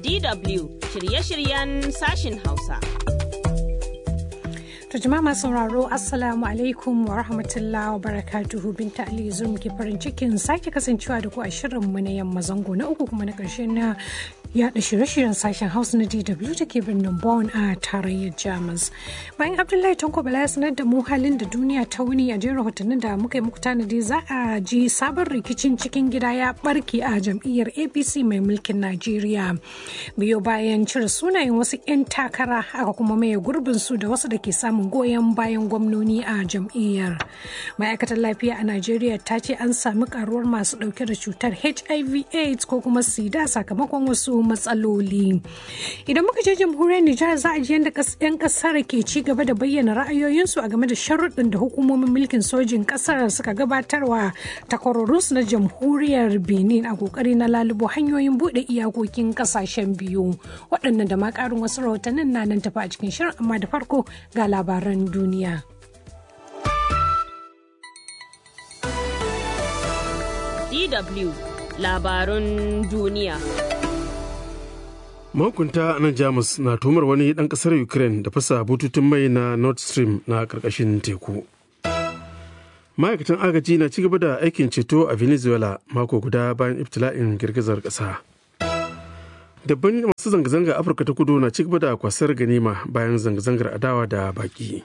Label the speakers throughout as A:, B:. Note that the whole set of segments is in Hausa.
A: DW shirye-shiryen sashin Hausa.
B: To jama'a masu sauraro Assalamu alaikum wa rahmatullahi wa barakatuhu binta Ali Zum ke farin cikin sake kasancewa da ku a shirinmu na yamma zango na uku kuma na ƙarshe na yaɗa shirye-shiryen sashen Hausa na DW da ke birnin Bonn a tarayyar Jamus. Bayan Abdullahi Tanko Bala ya sanar da mu halin da duniya ta wuni a jerin rahotannin da muka yi muku tanadi za a ji sabon rikicin cikin gida ya barke a jam'iyyar APC mai mulkin Najeriya. Biyo bayan cire sunayen wasu 'yan takara aka kuma maye gurbin su da wasu da ke samun goyon bayan gwamnoni a jam'iyyar. Ma'aikatar lafiya a Najeriya ta ce an sami karuwar masu dauke da cutar HIV AIDS ko kuma sida sakamakon wasu matsaloli. Idan muka je jamhuriyar Nijar za a ji yadda 'yan kasar ke ci gaba da bayyana ra'ayoyinsu a game da sharuɗin da hukumomin mulkin sojin kasar suka gabatarwa takwarorinsu na jamhuriyar Benin a kokari na lalubo hanyoyin buɗe iyakokin kasashen biyu. Waɗannan da ma ƙarin wasu rahotannin na nan tafi a cikin shirin amma da farko ga labaran duniya.
A: DW labarun duniya.
C: mahukunta nan jamus na tumar wani ɗan ƙasar ukraine da fasa bututun mai na nord stream na ƙarƙashin teku ma'aikatan agaji na ci gaba da aikin ceto a venezuela mako guda bayan ibtila'in girgizar ƙasa dabban masu zanga-zanga afirka ta kudu na ci gaba da kwasar ganima bayan zanga-zangar adawa da baki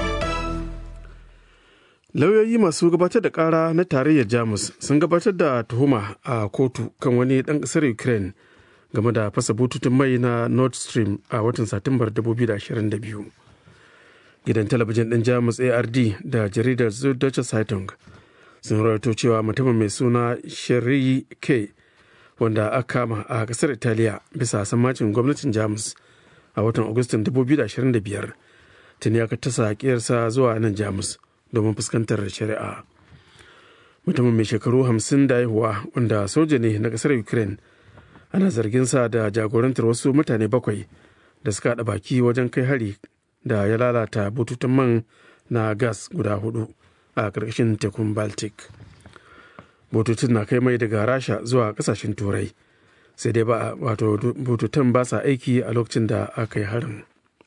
C: lauyoyi masu gabatar da kara na tarayyar jamus sun gabatar da tuhuma a kotu kan wani ɗan ƙasar ukraine game da fasa bututun mai na nord stream a watan satumbar 2022 gidan talabijin ɗin jamus ard da jaridar süddeutsche zeitung sun rawaito cewa mutumin mai suna shari'i k wanda aka kama a kasar italiya bisa sammacin gwamnatin jamus a watan agustan 2025 tuni aka tasa kiyarsa zuwa nan jamus domin fuskantar shari'a mutumin mai shekaru 50 da haihuwa wanda soja ne na kasar ukraine ana zargin sa da jagorantar wasu mutane bakwai da suka haɗa baki wajen kai hari da ya lalata bututun man na gas guda hudu a ƙarƙashin tekun baltic bututun na kai mai daga rasha zuwa ƙasashen turai sai dai ba wato bututun ba sa aiki a lokacin da aka yi harin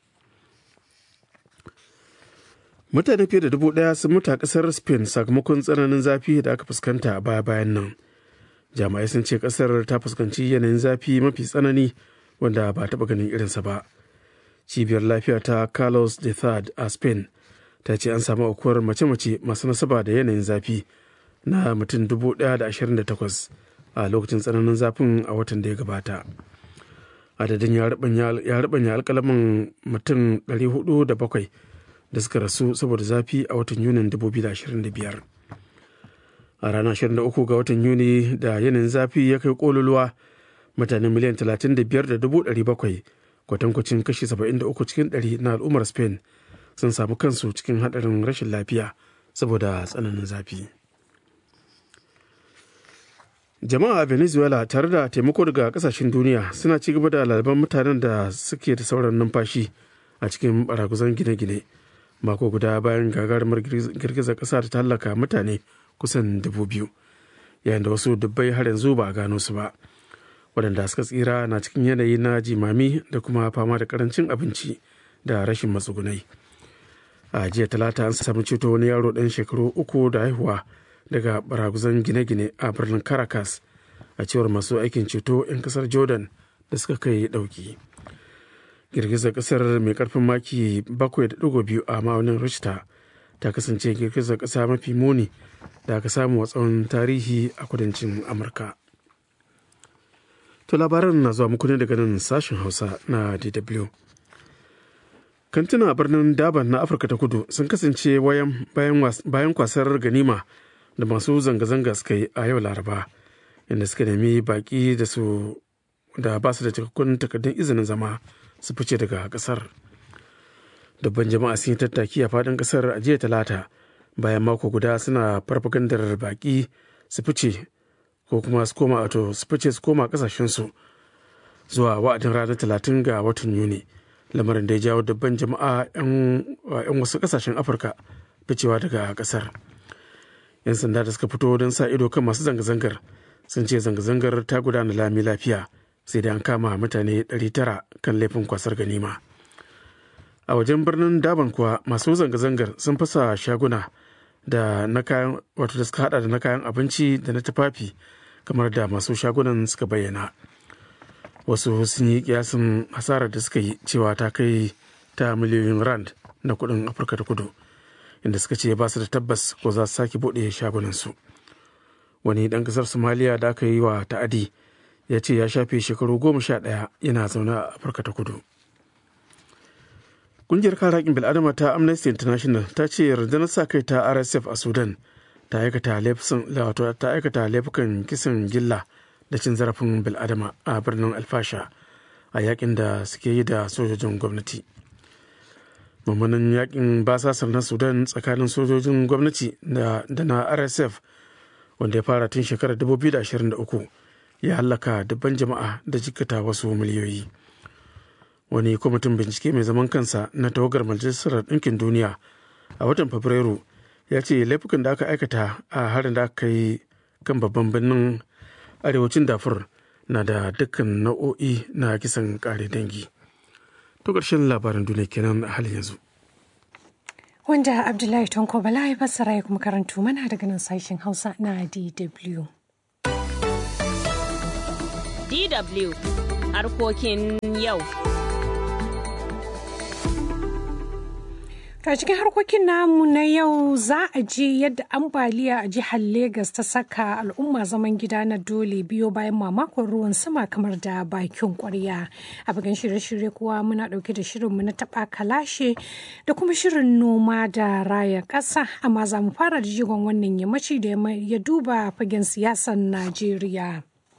C: mutane fiye da dubu ɗaya sun mutu a ƙasar spain sakamakon tsananin zafi da aka fuskanta a baya bayan nan jami'ai sun ce kasar ta fuskanci yanayin zafi mafi tsanani wanda ba taɓa ganin irinsa ba cibiyar lafiya ta carlos de thad a spain ta ce an samu aukuwar mace-mace masu nasaba da yanayin zafi na mutum 1,028 a lokacin tsananin zafin a watan da ya gabata adadin ya rubanya alkalamin mutum 407 da suka rasu saboda zafi a watan yunin 2025 a ranar 23 ga watan yuni da yanayin zafi ya kai kololuwa mutane miliyan 35,700 kwatankwacin kashi 73 cikin 100 na al'ummar spain sun samu kansu cikin hadarin rashin lafiya saboda tsananin zafi jama'a a venezuela tare da taimako daga kasashen duniya suna ci gaba da lalaban mutanen da suke da sauran numfashi a cikin baraguzan gine-gine mako guda bayan gagarumar girgizar kasa da ta hallaka mutane kusan dubu biyu yayin da wasu dubbai har yanzu ba a gano su ba waɗanda suka tsira na cikin yanayi na jimami da kuma fama da karancin abinci da rashin matsugunai a jiya talata an samu ceto wani yaro ɗan shekaru uku da haihuwa daga baraguzan gine-gine a birnin caracas a cewar masu aikin ceto 'yan kasar jordan da suka kai ɗauki girgizar kasar mai karfin maki 7.2 a ma'aunin richter ta kasance girgizar kasa mafi muni da aka samu a tsawon tarihi a kudancin amurka to labaran na zuwa muku ne daga nan sashen hausa na dw kantuna a birnin daban na afirka ta kudu sun kasance bayan kwasar ganima da masu zanga-zanga suka yi a yau laraba inda suka nemi baki da su da ba su da cikakkun takardun izinin zama su fice daga kasar dubban jama'a sun yi tattaki a faɗin kasar a jiya talata bayan mako guda suna farfagandar baki su fice ko kuma su koma wato su fice su koma kasashensu zuwa wa'adin ranar talatin ga watan yuni lamarin da ya jawo dubban jama'a 'yan wasu kasashen afirka ficewa daga kasar 'yan sanda da suka fito don sa ido kan masu zanga-zangar sun ce zanga-zangar ta gudana lami lafiya sai dai an kama mutane 900 kan laifin kwasar ganima a wajen birnin daban kuwa masu zanga-zangar sun fasa shaguna da na kayan wato da suka hada da na kayan abinci da na tufafi kamar da masu shagunan suka bayyana wasu sun yi kiyasin hasarar da suka yi cewa ta kai ta miliyoyin rand na kudin afirka ta kudu inda suka ce ba su da tabbas ko za su sake buɗe shagunansu wani ɗan ƙasar somaliya da aka yi wa ta'adi ya ce ya shafe shekaru goma sha ɗaya yana zaune a afirka ta kudu Ƙungiyar kare haƙƙin bil'adama ta Amnesty International ta ce rundunar sa kai ta RSF a Sudan ta aikata laifukan kisan gilla da cin zarafin bil'adama a birnin alfasha a yakin da suke yi da sojojin gwamnati. Mummunan yakin basasar na Sudan tsakanin sojojin gwamnati da na RSF wanda ya fara tun shekarar 2023 ya hallaka dubban jama'a da jikata wasu miliyoyi. wani kwamitin bincike mai zaman kansa na tawagar majalisar ɗinkin duniya a watan fabrairu ya ce laifukan da aka aikata a harin da aka yi kan babban birnin arewacin dafur na da dukkan nau'o'i na kisan kare dangi to ƙarshen labaran duniya kenan a halin yanzu
B: wanda abdullahi tonko bala ya fassara ya kuma karanto mana daga nan sashen hausa na dw
A: DW harkokin yau.
B: To a cikin harkokin namu na yau za a ji yadda ambaliya a jihar Legas ta saka al'umma zaman gida na dole biyo bayan mamakon ruwan sama kamar da bakin kwarya. A bagan shirye-shirye kuwa muna dauke da shirinmu na taba kalashe da kuma shirin noma da raya ƙasa amma za mu fara da jigon wannan yammaci da ya duba fagen siyasar Najeriya.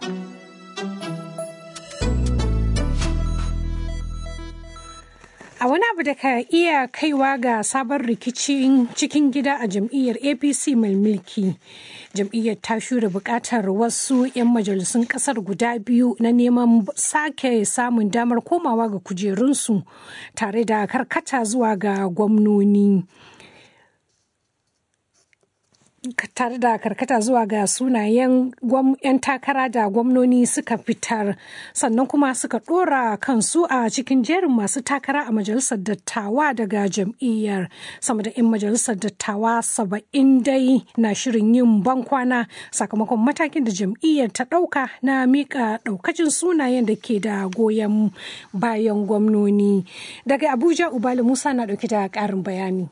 B: A wani abu da ka iya kaiwa ga sabon rikicin cikin gida a jam'iyyar APC mai mulki. Jam'iyyar ta shura bukatar wasu 'yan majalisun kasar guda biyu na neman sake samun damar komawa ga kujerunsu tare da karkata zuwa ga gwamnoni. tare da karkata zuwa ga sunayen 'yan takara da gwamnoni suka fitar sannan kuma suka dora kansu a cikin jerin masu takara a majalisar dattawa daga jam'iyyar sama da 'yan majalisar dattawa saba'in dai na shirin yin bankwana sakamakon matakin da jam'iyyar ta dauka na mika daukacin sunayen da ke da goyon bayan gwamnoni daga abuja ubali musa na dauke da karin bayani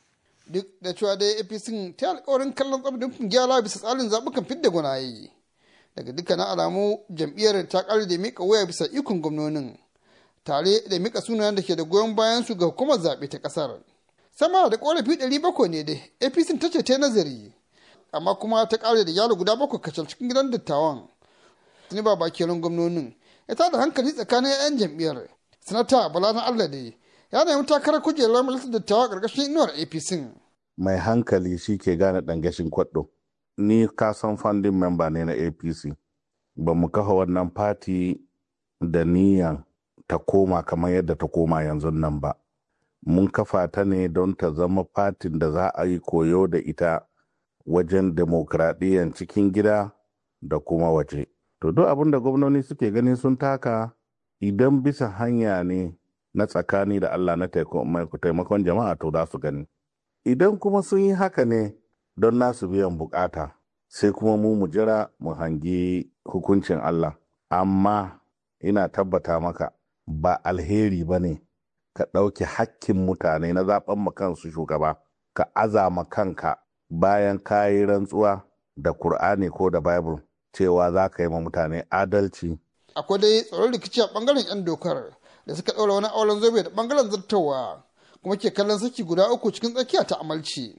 D: duk da cewa dai apc ta alkawarin kallon tsabdin gyara bisa tsarin zaɓukan fidda gwanaye daga dukkanin alamu jam'iyyar ta ƙare da mika waya bisa ikon gwamnonin tare da mika sunayen da ke da goyon bayan su ga hukumar zaɓe ta ƙasar sama da ƙorafi ɗari bakwai ne dai apc ta ce ta nazari amma kuma ta ƙare da yaro guda bakwai kacal cikin gidan dattawan tuni ba bakin gwamnonin ya tada hankali tsakanin 'yan jam'iyyar sanata bala na allah dai ya nemi takarar kujerar majalisar dattawa ƙarƙashin inuwar apc
E: mai hankali shi ke gane ɗangashin kwaɗo ni kasan funding member ne na apc ba mu kafa wannan fati da niyan ta koma kamar yadda ta koma yanzu nan ba mun kafa ta ne don ta zama fatin da za a yi koyo da ita wajen demokradiyyar cikin gida da kuma waje to duk abin da gwamnoni suke ganin sun taka idan bisa hanya ne na tsakani da Allah na taimakon jama'a to za su gani. Idan kuma sun yi haka ne don nasu biyan bukata, sai kuma mu mu jira mu hangi hukuncin Allah. Amma ina tabbata maka ba alheri ba ne ka ɗauki hakkin mutane na zaɓen kansu shugaba, ka azama kanka bayan ka yi rantsuwa da Kur'ani ko da Bible cewa za ka yi ma mutane adalci.
D: Akwai dai tsoron rikici a ɓangaren 'yan dokar. da suka ɗaura wani auren zobe da ɓangaren zartawa kuma ke kallon saki guda uku cikin tsakiya ta amalci.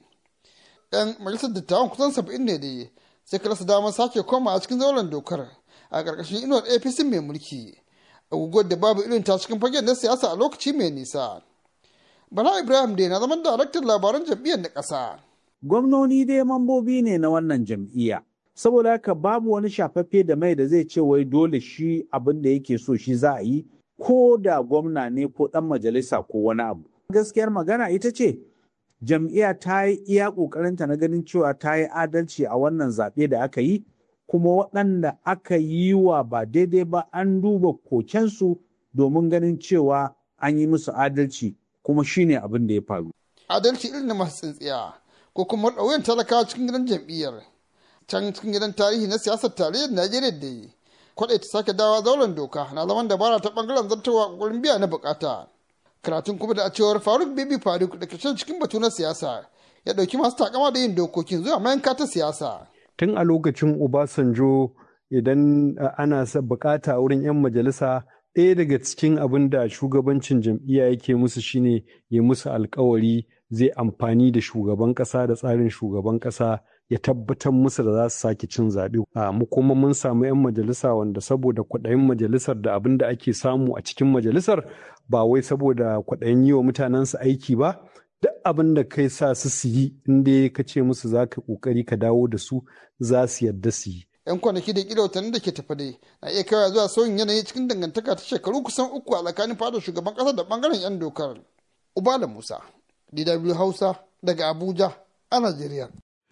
D: Ɗan majalisar dattawan kusan saba'in ne dai sai ka rasa damar sake koma a cikin zauren dokar a ƙarƙashin inuwar APC mai mulki. Aguguwar da babu irin ta cikin fagen na siyasa a lokaci mai nisa. Bala Ibrahim dai na zaman daraktan labaran jam'iyyar na ƙasa.
F: Gwamnoni dai mambobi ne na wannan jam'iyya. Saboda haka babu wani shafaffe da mai da zai ce wai dole shi abin da yake so shi za a yi ko da gwamna ne ko ɗan majalisa ko wani abu. Gaskiyar magana ita ce, jam'iyya ta yi iya ƙoƙarinta na ganin cewa ta yi adalci a wannan zaɓe da aka yi, kuma waɗanda aka yi wa ba daidai ba an duba kokensu domin ganin cewa an yi musu adalci kuma shine abin da ya faru.
D: Adalci irin na masu tsintsiya ko kuma ɗauyen talakawa cikin gidan jam'iyyar can cikin gidan tarihi na siyasar tarayyar Najeriya da yi. Kwaɗai ta sake dawa zauren doka na zaman dabara ta ɓangaren zartawa ƙoƙarin biya na buƙata. Karatun kuma da a cewar Faruk Bibi Faruk da ke cikin batu na siyasa ya ɗauki masu takama da yin dokokin zuwa mayanka ta siyasa.
G: Tun a lokacin Obasanjo idan ana bukata wurin 'yan majalisa ɗaya daga cikin abin da shugabancin jam'iyya yake musu shine ya musu alkawari zai amfani da shugaban ƙasa da tsarin shugaban ƙasa ya tabbatar musu da za su sake cin zaɓe. mu kuma mun samu 'yan majalisa wanda saboda kwaɗayin majalisar da abin da ake samu a cikin majalisar ba wai saboda kwaɗayin yi wa mutanensu aiki ba duk abin da kai sa su su yi inda ka ce musu za ka ƙoƙari ka dawo da su za su yadda su yi.
D: 'yan kwanaki da kila watanni da ke tafa dai na iya kaiwa zuwa sauyin yanayi cikin dangantaka ta shekaru kusan uku a tsakanin fadar shugaban kasa da bangaren 'yan dokar ubala musa dw hausa daga abuja a najeriya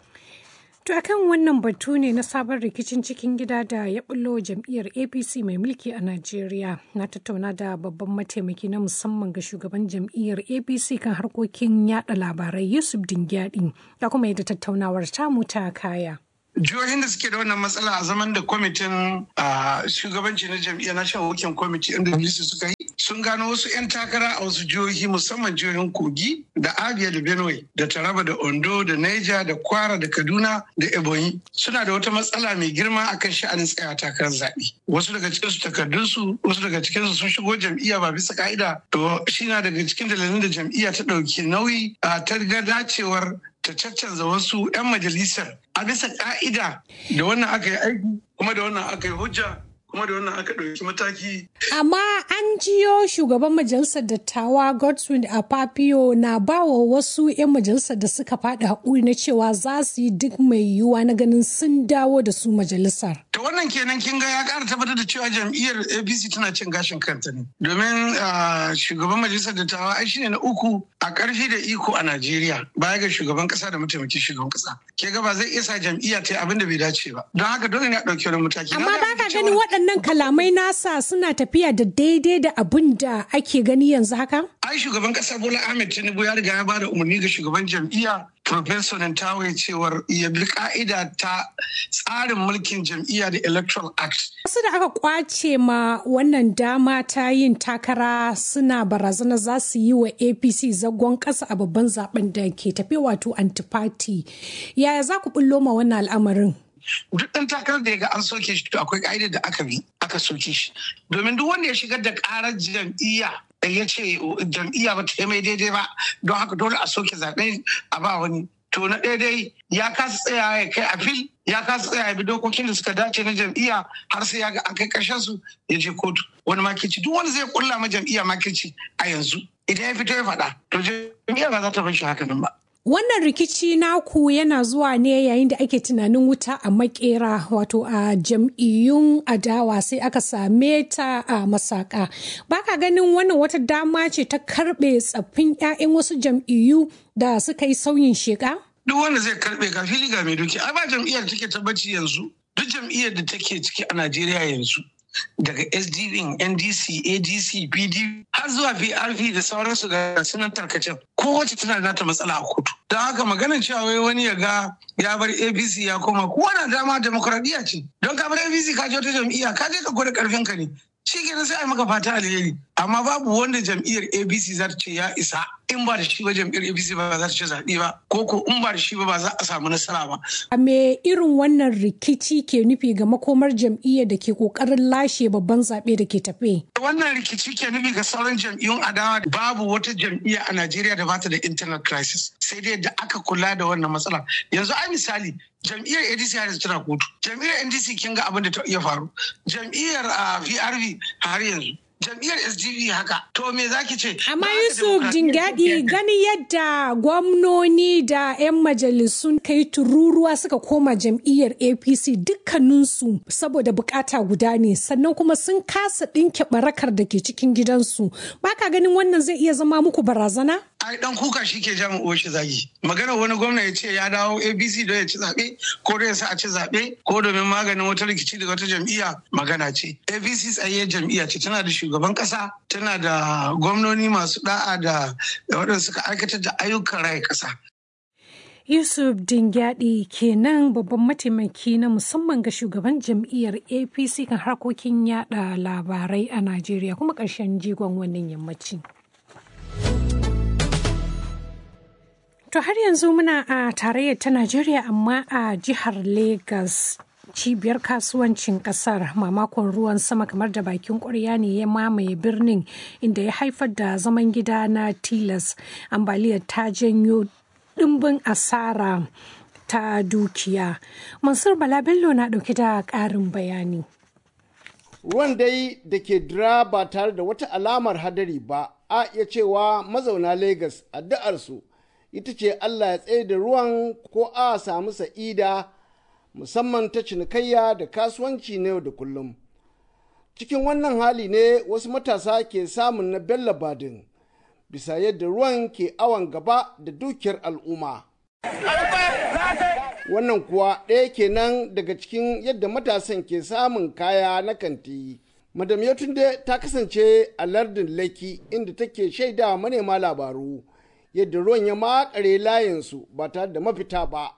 B: To akan wannan batu ne na sabon rikicin cikin gida da ya bullo jam'iyyar APC mai mulki a Najeriya. Na tattauna da babban mataimaki na musamman ga shugaban jam'iyyar APC kan harkokin yada labarai Yusuf Dingyadi da kuma yadda tattaunawar tamu ta kaya.
H: jihohin da suke da wannan matsala a zaman da kwamitin shugabanci na jam'iyyar national working committee inda suka yi sun gano wasu 'yan takara a wasu jihohi musamman jihohin kogi da abia da benue da taraba da ondo da niger da kwara da kaduna da ebonyi suna da wata matsala mai girma akan sha'anin tsaya takarar zaɓe wasu daga cikinsu takardunsu wasu daga cikinsu sun shigo jam'iyya ba bisa ka'ida to shi na daga cikin dalilin da jam'iyya ta ɗauki nauyi ta ga dacewar ta caccanza wasu 'yan majalisar a bisa ka'ida da wannan aka yi aiki kuma da wannan aka yi hujja kuma da wannan aka ɗauki mataki.
B: Amma an jiyo shugaban majalisar dattawa Godswin Apapio na bawa wasu 'yan majalisar da suka faɗi haƙuri na cewa za su yi duk mai yiwuwa na ganin sun dawo da su majalisar.
H: To wannan kenan kin ga ya ƙara tabbatar da cewa jam'iyyar APC tana cin gashin kanta ne. Domin shugaban majalisar dattawa ai shine na uku a ƙarfi da iko a Najeriya baya ga shugaban ƙasa da mataimakin shugaban ƙasa. Ke ga ba zai iya sa jam'iyya ta yi abin da bai dace ba. Don haka dole ne a ɗauki wani mataki.
B: Amma ba ka ganin waɗannan kalamai nasa suna tafiya da daidai da abin da ake gani yanzu haka?
H: Ai shugaban ƙasa Bola Ahmed Tinubu ya riga ya bada umarni ga shugaban jam'iyya Professor Nantawe cewar ya bi ka'ida ta tsarin mulkin jam'iyya da Electoral Act.
B: Wasu da aka kwace ma wannan dama ta yin takara suna barazana za su yi wa APC zagon ƙasa a babban zaben da ke tafe wato antifati. Yaya za ku bullo ma wannan al'amarin?
H: duk ɗan takarar da ya ga an soke shi to akwai ƙa'idar da aka bi aka soke shi domin duk wanda ya shigar da ƙarar jam'iyya da ya ce jam'iyya ba ta yi mai daidai ba don haka dole a soke zaɓe a ba wani to na daidai ya kasa tsaya ya kai a fil ya kasa tsaya ya bi dokokin da suka dace na jam'iyya har sai ya ga an kai ƙarshen su ya je kotu wani makirci duk wanda zai kulla ma jam'iyya makirci a yanzu idan ya fito ya faɗa to jam'iyya ba za ta bar shi haka nan ba
B: Wannan rikici naku yana zuwa ne yayin da ake tunanin wuta a makera wato a jam'iyyun adawa sai aka same ta a masaka. Baka ganin wannan wata dama ce ta karbe tsaffin 'ya'yan wasu jam'iyyu da suka yi sauyin sheka?
H: Duk wanda zai karbe ga fili ga mai doki. Ai ba jam'iyyar take tabbaci yanzu. Duk jam'iyyar da take ciki a Najeriya yanzu. daga sdp ndc adc pdp har zuwa prp da sauransu da sunan tarkacen kowace tana da nata matsala a kotu don haka maganar cewa wai wani ya ga ya bar apc ya koma kowa na dama demokradiyya ce don ka bar apc ka je wata jam'iyya ka je ka gwada karfin ka ne shi kenan sai a maka fata alheri amma babu wanda jam'iyyar apc za ta ce ya isa in ba da shi ba jam'iyyar apc ba za ta ce zaɓe ba ko ko in ba da shi ba ba za a samu nasara ba.
B: a me irin wannan rikici ke nufi ga makomar jam'iyyar da ke kokarin lashe babban zaɓe da ke tafe.
H: wannan rikici ke nufi ga sauran jam'iyyun adawa babu wata jam'iyya a najeriya da bata da internal crisis sai dai da aka kula da wannan matsala yanzu a misali jam'iyyar adc har tana kotu jam'iyyar ndc kin ga abin da ta iya faru jam'iyyar vrv har yanzu jam'iyyar sdp haka to me zaki ce
B: amma yusuf jingadi gani yadda gwamnoni da 'yan majalisun kai tururuwa suka koma jam'iyyar apc dukkaninsu saboda bukata guda ne sannan kuma sun kasa ɗinke barakar da ke cikin gidansu baka ganin wannan zai iya zama muku barazana
H: ai dan kuka shi ke jami uwar shi zagi magana wani gwamna ya ce ya dawo abc don ya ci zaɓe ko don ya sa a ci zaɓe ko domin maganin wata rikici daga wata jam'iyya magana ce abc tsaye jam'iyya ce tana da shugaban ƙasa tana da gwamnoni masu da'a da waɗanda suka aikatar da ayyukan raya ƙasa
B: Yusuf Dingyadi kenan babban mataimaki na musamman ga shugaban jam'iyyar APC kan harkokin yada labarai a Najeriya kuma ƙarshen jigon wannan yammaci. To har yanzu muna a tarayyar ta Najeriya amma a jihar Legas. cibiyar kasuwancin kasar mamakon ruwan sama kamar da bakin ƙwarya ne ya mamaye birnin inda ya haifar da zaman gida na tilas ambaliyar ta janyo ɗimbin asara ta dukiya mansur bala bello na ɗauke da ƙarin bayani
I: ruwan dai da ke dira ba tare da wata alamar hadari ba a iya cewa mazauna Legas addu'arsu ita ce Allah ya tsaye da ruwan ko a samu sa'ida musamman ta cinikayya da kasuwanci na yau da kullum. Cikin wannan hali ne wasu matasa ke samun na Bello Badin bisa yadda ruwan ke awon gaba da dukiyar al'umma. Wannan kuwa ɗaya kenan daga cikin yadda matasan ke samun kaya na kanti. Madam Yotunde ta kasance a lardin Laki inda take shaida manema labaru yadda ruwan ya makare layinsu ba tare da mafita ba.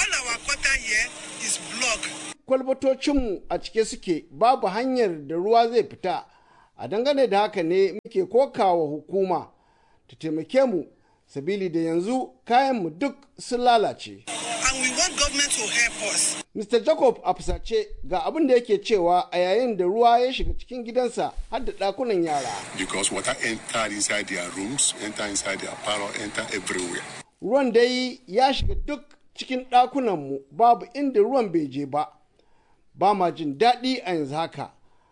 I: Kwalbatocinmu a cike suke babu hanyar da ruwa zai fita, a dangane da haka ne muke kokawa hukuma ta taimake mu sabili da yanzu kayanmu duk sun lalace.
J: And we want government to help us.
I: Mr. Jacob a fusace ga abin da yake cewa a yayin da ruwa ya shiga cikin gidansa har da ɗakunan yara.
K: Because water entered inside their rooms, enter inside their parlor, enter everywhere.
I: Ruwan dai ya shiga duk cikin ɗakunanmu babu inda ruwan bai je ba. Ba ma jin daɗi a yanzu haka.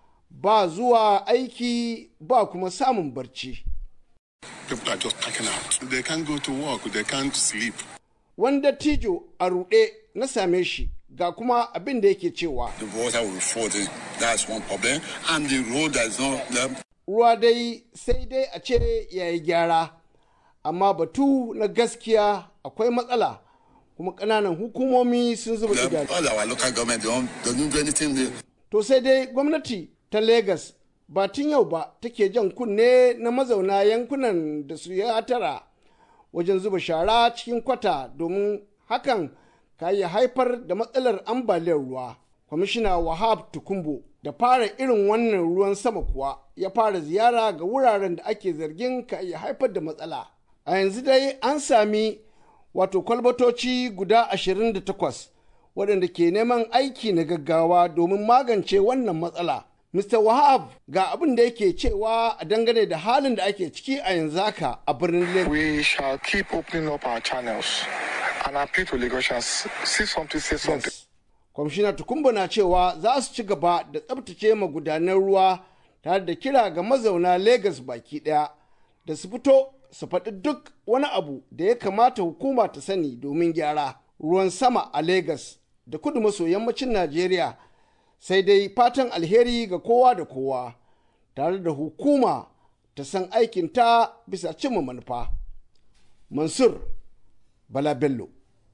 I: Ba zuwa aiki ba kuma samun barci.
K: People are just packing out. They can't go to work, they can't sleep.
I: Wanda tijo a ruɗe na same shi ga kuma abin da yake cewa.
K: The water will flow in. That's one problem. And the road that's not there.
I: Ruwa dai sai dai a ce ya yi gyara, amma batu na gaskiya akwai matsala kuma ƙananan hukumomi sun zuba idanu.
K: All our local government don't, they don't do anything. They,
I: To sai dai gwamnati ta Legas ba tun yau ba take jan kunne na mazauna yankunan da su ya tara wajen zuba shara cikin kwata domin hakan ka iya haifar da matsalar ambaliyar ruwa. Kwamishina Wahab Tukumbo da fara irin wannan ruwan sama kuwa ya fara ziyara ga wuraren da ake zargin ka iya haifar da matsala. A yanzu dai an sami wato kwalbatoci guda 28 waɗanda ke neman aiki na gaggawa domin magance wannan matsala. Mr. Wahab ga abin da yake cewa a dangane da halin da ake ciki a yanzu haka a birnin Lagos.
L: We shall keep opening up our channels and appeal to Lagosians. See something, say something.
I: Yes. Kwamishina Tukumba na cewa za su ci gaba da tsabtace magudanan ruwa tare da kira ga mazauna Legas baki ɗaya da su fito su faɗi duk wani abu da ya kamata hukuma ta sani domin gyara ruwan sama a Legas da kudu maso yammacin Najeriya sai dai fatan alheri ga kowa da kowa tare da hukuma ta san aikinta bisa cimma manufa. Mansur Bala Bello,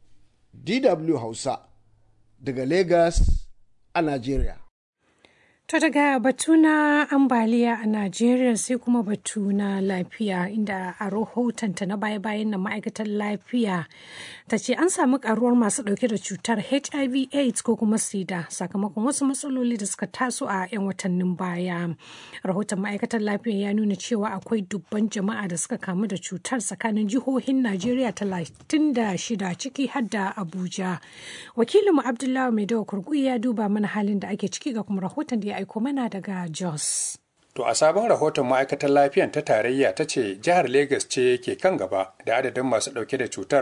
I: DW Hausa, daga Legas a Najeriya.
B: To daga batu na ambaliya a Najeriya sai kuma batu na lafiya inda a rahotonta na baya-bayan nan ma'aikatar lafiya ta ce an samu karuwar masu dauke da cutar HIV AIDS ko kuma sida sakamakon wasu matsaloli da suka taso a 'yan watannin baya. Rahoton ma'aikatar lafiya ya nuna cewa akwai dubban jama'a da suka kamu da cutar tsakanin jihohin Najeriya 36 ciki har da Abuja. Wakilinmu Abdullahi Maidawa Kurgu ya duba mana halin da ake ciki ga kuma rahoton da ya aiko mana daga Jos.
M: To a sabon rahoton ma'aikatar lafiyan ta tarayya ta ce jihar Legas ce ke kan gaba da adadin masu ɗauke da cutar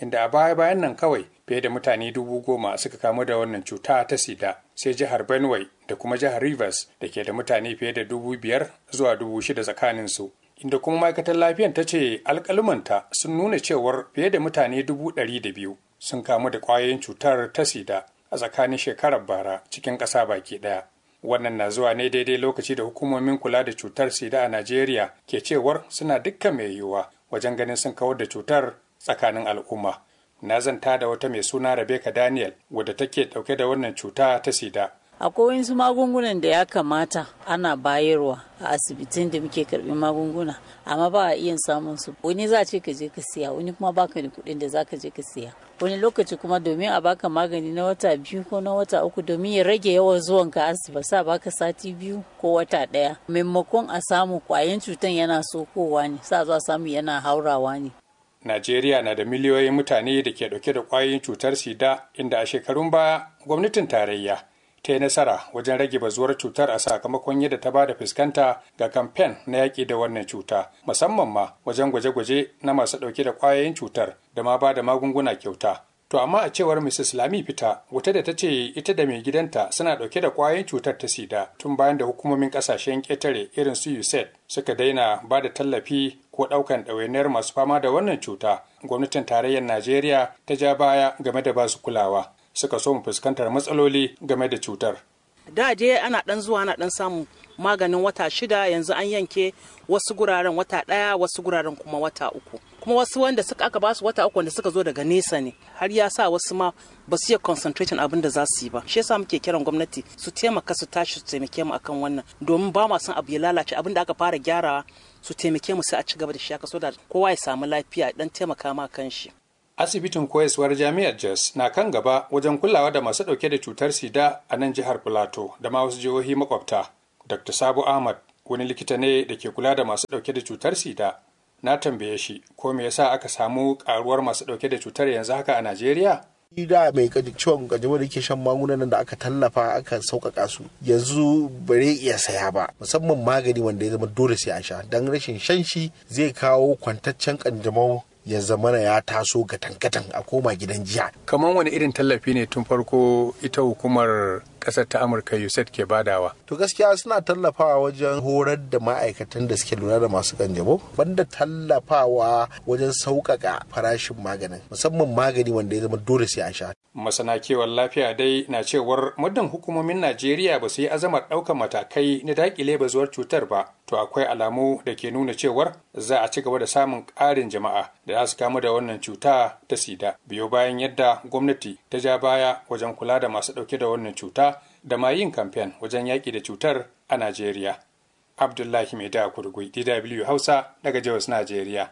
M: inda a baya bayan nan kawai fiye da mutane dubu goma suka kamu da wannan cuta ta sida sai jihar benue da kuma jihar rivers da ke da mutane fiye da dubu biyar zuwa dubu shida tsakaninsu inda kuma ma'aikatar lafiyan ta ce alkalumanta sun nuna cewar fiye da mutane dubu ɗari da biyu sun kamu da ƙwayoyin cutar ta sida a tsakanin shekarar bara cikin ƙasa baki ɗaya wannan na zuwa ne daidai lokaci da hukumomin kula da cutar sida a najeriya ke cewar suna dukkan mai yiwuwa wajen ganin sun kawar da cutar tsakanin al'umma na zanta da wata mai suna rebecca daniel wadda take dauke da wannan cuta ta sida
N: akwai wasu magungunan da ya kamata ana bayarwa a asibitin da muke karbi magunguna amma ba a iya samun su wani za a ce ka je ka siya wani kuma baka da kuɗin da za ka je ka siya wani lokaci kuma domin a baka magani na wata biyu ko na wata uku domin ya rage yawan zuwan ka asibiti sa baka sati biyu ko wata ɗaya maimakon a samu kwayan cutan yana sokowa ne sa zuwa samu yana haurawa ne
M: Najeriya na da miliyoyin mutane da ke dauke da kwayoyin cutar sida inda a shekarun baya gwamnatin tarayya ta yi nasara wajen rage bazuwar cutar a sakamakon yadda ta ba da fuskanta ga kamfen na yaƙi da wannan cuta musamman ma wajen gwaje-gwaje na masu ɗauke da ƙwayoyin cutar da ma ba da magunguna kyauta to amma a cewar mrs lami fita wata da ta ce ita da mai gidanta suna ɗauke da ƙwayoyin cutar ta sida tun bayan da hukumomin ƙasashen ƙetare irin su usaid suka daina ba da tallafi ko ɗaukan ɗawainiyar masu fama da wannan cuta gwamnatin tarayyar najeriya ta ja baya game da basu kulawa suka so mu fuskantar matsaloli game da cutar.
O: Da je ana dan zuwa ana dan samun maganin wata shida yanzu an yanke wasu guraren wata ɗaya wasu guraren kuma wata uku. Kuma wasu wanda suka aka basu wata uku wanda suka zo daga nesa ne har ya sa wasu ma ba su iya concentration abin da za su yi ba. Shi yasa muke kiran gwamnati su taimaka su tashi su taimake mu akan wannan domin ba ma son abu ya lalace abin da aka fara gyarawa su taimake mu sai a ci gaba da shi haka so da kowa ya samu lafiya dan taimaka ma kan shi.
M: asibitin koyaswar jami'ar jos na kan gaba wajen kulawa da masu ɗauke da cutar sida a nan jihar filato da ma wasu jihohi makwabta dr sabu ahmad wani likita ne da ke kula da masu ɗauke da cutar sida na tambaye shi ko me yasa aka samu karuwar masu ɗauke da cutar yanzu haka a najeriya
P: da mai ciwon kanjamau da ke shan magungunan da aka tallafa aka sauƙaƙa su yanzu bare iya saya ba musamman magani wanda ya zama dole sai an sha don rashin shan shi zai kawo kwantaccen kanjamau ya zamana ya taso gatan-gatan a koma gidan jiya.
M: Kamar wani irin tallafi ne tun farko ita hukumar kasar ta Amurka USAID ke badawa?
P: To gaskiya suna tallafawa wajen horar da ma'aikatan da suke lura da masu kanjamau banda tallafawa wajen sauƙaƙa farashin maganin musamman magani wanda ya zama dole sai an sha.
M: Masana kiwon lafiya dai na cewar muddin hukumomin Najeriya ba su yi azamar ɗaukar matakai na daƙile bazuwar cutar ba, to akwai alamu da ke nuna cewar za a ci gaba da samun ƙarin jama'a da za su kamu da wannan cuta ta sida biyo bayan yadda gwamnati ta ja baya wajen kula da masu ɗauke da wannan cuta da ma yin kamfen wajen yaƙi da cutar a Najeriya. Abdullahi Mai da Kurgui, DW Hausa daga Jos, Najeriya.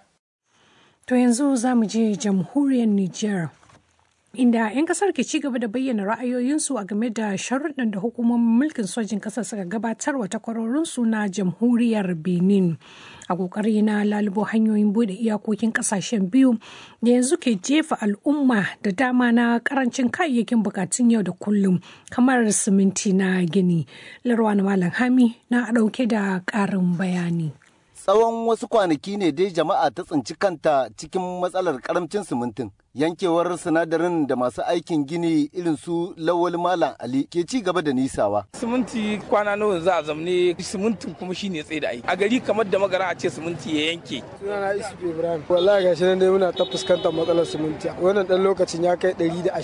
B: To yanzu za mu je jamhuriyar Nijar. inda 'yan kasar ke ci gaba da bayyana ra'ayoyinsu a game da sharuɗan da hukumomin mulkin sojin ƙasar suka gabatar wa takwarorinsu na jamhuriyar benin a ƙoƙari na lalubo hanyoyin bude iyakokin ƙasashen biyu da yanzu ke jefa al'umma da dama na ƙarancin kayayyakin bukatun yau da kullum kamar siminti na gini larwa na malam hami na ɗauke da ƙarin bayani
Q: tsawon wasu kwanaki ne dai jama'a ta tsinci kanta cikin matsalar karamcin simintin yankewar sinadarin da masu aikin gini irin su lawal malam ali ke ci gaba da nisawa
R: siminti kwana nawa za a zamne simintin kuma shine tsaye da aiki a gari kamar da magara a ce siminti ya yanke
S: sunana isufu ibrahim wallahi gashi nan dai muna ta fuskantar matsalar siminti wannan dan lokacin ya kai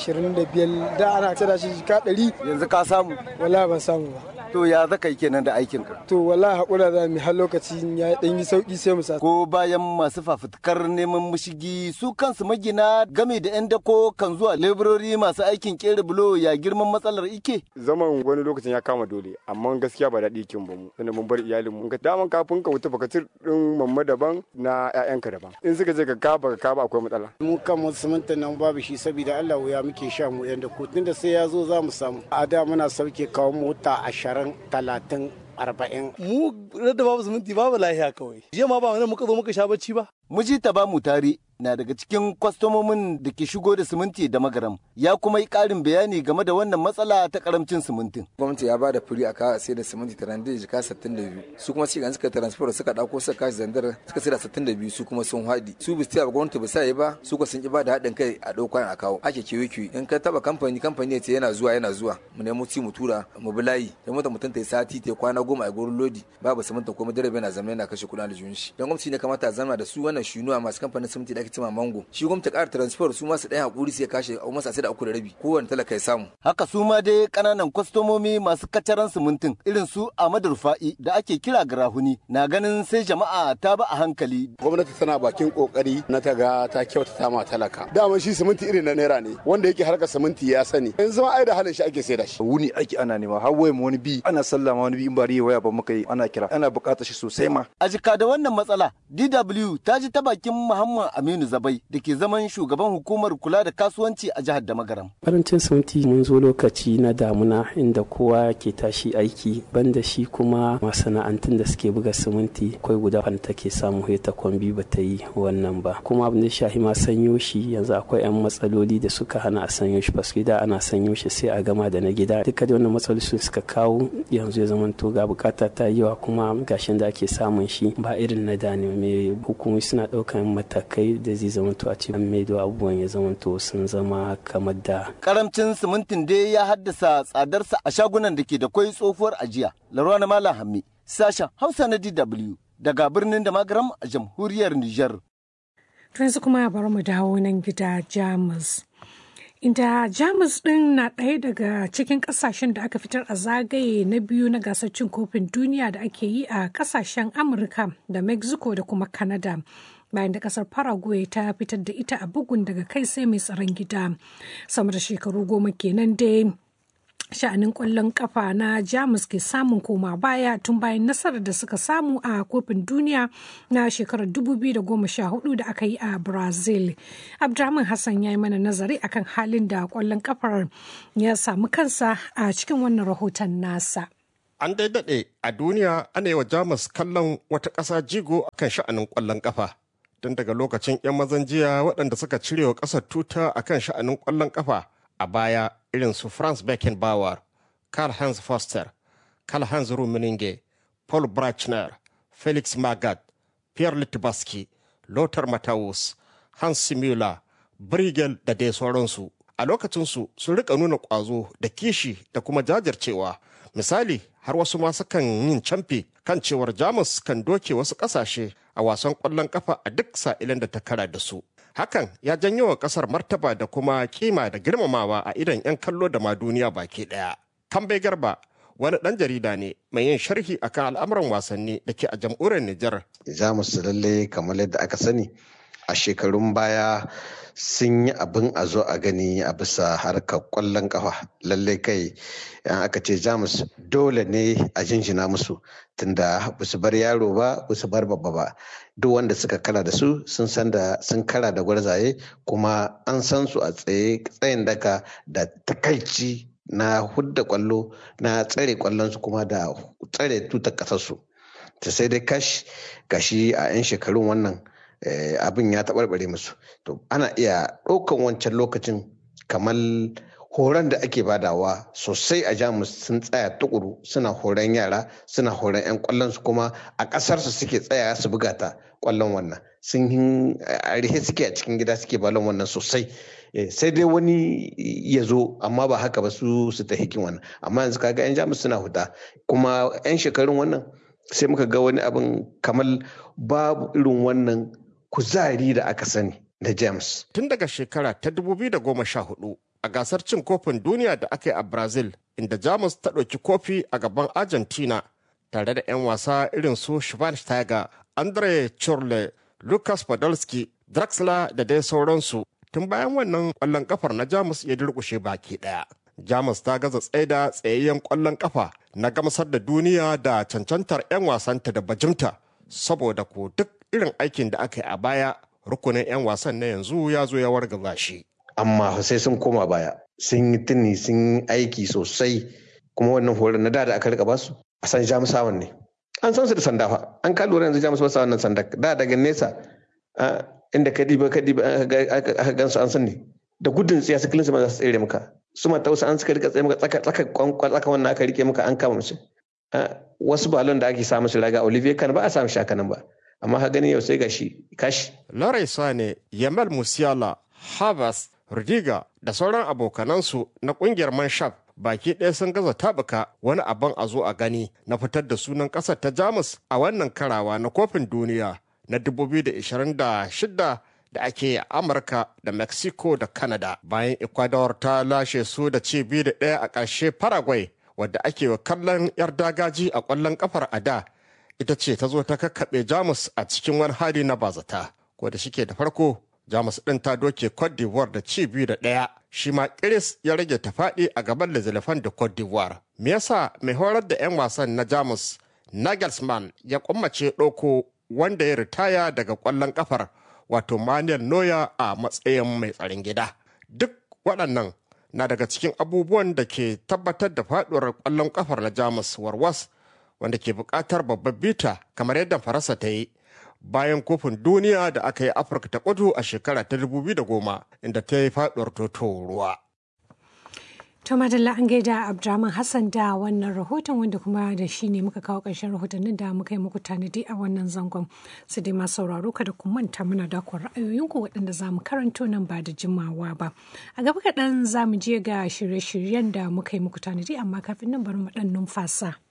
S: 125 da ana cira shi ka 100
Q: yanzu ka samu
S: wallahi ban samu ba
Q: to ya zaka yi kenan da aikin ka
S: to wallahi hakura za mu har lokacin ya dan yi sauki sai mu sa
Q: ko bayan masu fafutukar neman mushigi su kansu magina game da yan dako kan zuwa leburori masu aikin kera bulo ya girman matsalar ike
T: zaman wani lokacin ya kama dole amma gaskiya ba daɗi kin ba mu tunda mun bar iyalin mu ka daman kafin ka wuta baka din mamma daban na ƴaƴanka daban in suka je ka ka baka ka ba akwai matsala
U: mu kan musulunta nan babu shi saboda Allah wuya muke sha mu yan dako tunda sai ya zo za mu samu a da muna sauke kawo mota ashirin talatin arba'in.
V: Mu da babu zumunci babu lahiya kawai. Jiya ma ba wani muka zo muka sha bacci ba.
Q: Muji ta ba mu tare na daga cikin kwastomomin da ke shigo da siminti da magaram ya kuma yi ƙarin bayani game da wannan matsala ta karamcin simintin.
C: gwamnati ya ba da firi a kawo sai da siminti tarande jika 62 su kuma shi suka transfer suka dauko suka kashi zandar suka sai da 62 su kuma sun haɗi su bisu ba gwamnati ba sai ba su kuma sun ki ba da haɗin kai a ɗauko a kawo ake kiwi kiwi in ka taba kamfani kamfani ya ce yana zuwa yana zuwa mu nemo ci mu tura mu bi layi da mota mutum ta yi sati ta kwana goma a gurin lodi babu siminti kuma direba yana zama yana kashe kuɗin aljihun shi don gwamnati ne kamata a zama da su wannan shunuwa masu kamfanin siminti da ake cima mango shi gwamnati ƙara transfer su masu ɗaya hakuri sai kashe a masa sai da uku da rabi kowane talaka ya samu
Q: haka su ma dai ƙananan kwastomomi masu kacaran simintin irin su Ahmadu Rufa'i da ake kira garahuni na ganin sai jama'a ta ba a hankali
V: gwamnati tana bakin kokari na ta ga ta kyautata ma talaka dama shi siminti irin na naira ne wanda yake harkar siminti ya sani yanzu ma ai da halin shi ake sai da shi
W: wuni aiki ana nema har waye wani bi ana sallama wani bi in bari waya ba muka yi ana kira ana buƙatar shi sosai ma
Q: a jika da wannan matsala DW ta ji ta bakin Muhammad Aminu Zabai da ke zaman shugaban hukumar kula da kasuwanci a jihar Damagaram
X: karancin siminti mun zo lokaci na damuna inda kowa ke tashi aiki banda shi kuma masana'antun da suke buga siminti akwai guda wanda take samu ta kwambi ba ta yi wannan ba kuma abin da shahi ma sanyo shi yanzu akwai yan matsaloli da suka hana a sanyo shi paske da ana sanyo shi sai a gama da na gida duka da wannan matsaloli su suka kawo yanzu ya zama to ga bukata ta yawa kuma gashin da ake samun shi ba irin na da ne mai hukumomi suna daukan matakai da zai zama to a ce an maido abubuwan ya zama to sun zama kamar da
Q: karamcin simintin dai ya haddasa tsadarsa a shagunan da ke da kwai tsohuwar ajiya larwa na malam hammi sashen hausa na dw daga birnin da magaram a jamhuriyar niger
B: yanzu kuma bari mu dawo nan gida jamus inda jamus din na ɗaya daga cikin ƙasashen da aka fitar a zagaye na biyu na gasar cin kofin duniya da ake yi a ƙasashen amurka da mexico da kuma canada bayan da kasar paraguay ta fitar da ita a bugun daga kai sai mai tsaron gida sama da shekaru goma kenan dai sha'anin kwallon kafa na jamus ke samun koma baya tun bayan nasarar da suka samu a kofin duniya na shekarar 2014 da aka yi a brazil abdulrahman hassan ya yi mana nazari akan halin da kwallon kafar ya samu kansa a cikin wannan rahoton nasa
Y: an dai daɗe a duniya ana yi wa jamus kallon wata ƙasa jigo akan sha'anin kwallon kafa tun daga lokacin 'yan mazan jiya waɗanda suka cire wa ƙasar tuta akan sha'anin kwallon kafa a baya irin su Franz Beckenbauer, Karl-Heinz Foster, Karl-Heinz Rummenigge, Paul Brachner, Felix Magath, Pierre Litvaski, Lothar Matthäus, Hans Müller, Brigel da dai sauransu. A lokacinsu sun rika nuna ƙwazo da kishi da kuma jajircewa. Misali, har wasu ma sukan yin camfe kan cewar Jamus kan doke wasu ƙasashe a wasan ƙwallon ƙafa a duk sa'ilin da ta kara da su. hakan ya janyo wa kasar martaba da kuma kima da girmamawa a idan 'yan kallo da ma duniya baki daya. Kambe Garba wani ɗan jarida ne mai yin sharhi akan al'amuran wasanni da ke a jamhuriyar Nijar.
Z: Jamus lalle kamar yadda aka sani a shekarun baya sun yi abin a zo a gani a bisa harkar kwallon kafa lalle kai yan aka ce jamus dole ne a jinjina musu tunda ba su bar yaro ba ba su bar babba ba duk wanda suka kara da su sun san da sun kara da gwarzaye kuma an san su a tsaye tsayin daka da takaici na hudda kwallo na tsare kwallon su kuma da tsare tutar kasar su ta sai dai kash gashi a 'yan shekarun wannan abin ya taɓarɓare musu to ana iya ɗaukan wancan lokacin kamar horon da ake badawa sosai a jamus sun tsaya tukuru suna horon yara suna horon 'yan kwallon su kuma a ƙasarsu suke tsaya su buga ta kwallon wannan sun a rihe suke a cikin gida suke balon wannan sosai sai dai wani ya zo amma ba haka ba su su ta hikin wannan amma yanzu kaga 'yan jamus suna huta kuma 'yan shekarun wannan sai muka ga wani abin kamar babu irin wannan kuzari da aka sani na james
Y: tun daga shekara ta 2014 a gasar cin kofin duniya da aka yi a brazil inda jamus ta ɗauki kofi a gaban argentina tare da 'yan wasa irin su schweinsteiger andre churle lucas podolski draxler da dai sauransu tun bayan wannan ƙwallon kafar na jamus ya durƙushe baki ɗaya jamus ta gaza tsaida tsayayyen ƙwallon kafa na gamsar da duniya da cancantar 'yan wasanta da bajimta saboda ko duk irin aikin da aka yi a baya rukunin 'yan wasan na yanzu ya zo ya wargaza shi.
Z: Amma sai sun koma baya, sun yi tuni sun yi aiki sosai kuma wannan horon na da da aka rika basu a san jamusawan ne. An san su da sanda fa, an ka lura yanzu jamus ba wannan sanda da daga nesa
A: inda ka diba ka diba aka gansu an san ne da gudun tsiya su kilinsu ma za su tsere maka su ma tausa an suka rika tsaye maka tsaka tsaka kwankwan tsaka wannan aka rike maka an kama musu wasu balon da ake sa musu raga olivier kan ba a samu shakanan ba amma ha gani yau sai gashi kashi
Y: Larai Sane, Yamal Musiala, Havas, Rudiga da sauran abokanansu na kungiyar Manshaf baki ɗaya sun gaza tabuka wani abin a zo a gani na fitar da sunan ƙasar ta Jamus a wannan karawa na kofin duniya na 2026 da ake yi a Amurka da Mexico da Canada bayan Ecuador ta lashe su da ci biyu da ɗaya a ƙarshe Paraguay wadda ake wa kallon 'yar dagaji a ƙwallon ƙafar a da ita ce ta zo ta kakkaɓe Jamus a cikin wani hali na bazata ko da shike da farko Jamus ɗin ta doke Cote d'Ivoire da ci biyu da ɗaya shi ma Kiris ya rage ta faɗi a gaban Lezilefan da Cote d'Ivoire. Me yasa mai horar da 'yan wasan na Jamus Nagelsmann ya kummace ɗauko wanda ya ritaya daga ƙwallon ƙafar wato Manuel Neuer a matsayin mai tsaron gida. Duk waɗannan na daga cikin abubuwan da ke tabbatar da faɗuwar ƙwallon ƙafar na Jamus warwas wanda ke buƙatar babbar bita kamar yadda Faransa ta yi bayan kofin duniya da aka yi Afirka ta kudu a shekara ta 2010 inda ta yi faɗuwar toto ruwa.
B: To madalla an gaida Abdurrahman Hassan da wannan rahoton wanda kuma da shi ne muka kawo ƙarshen rahotannin da muka yi muku tanadi a wannan zangon. Su dai masu sauraro kada ku manta muna dakon ra'ayoyinku waɗanda za mu karanto nan ba da jimawa ba. A gaba kaɗan za mu je ga shirye-shiryen da muka yi muku tanadi amma kafin nan bari mu ɗan numfasa.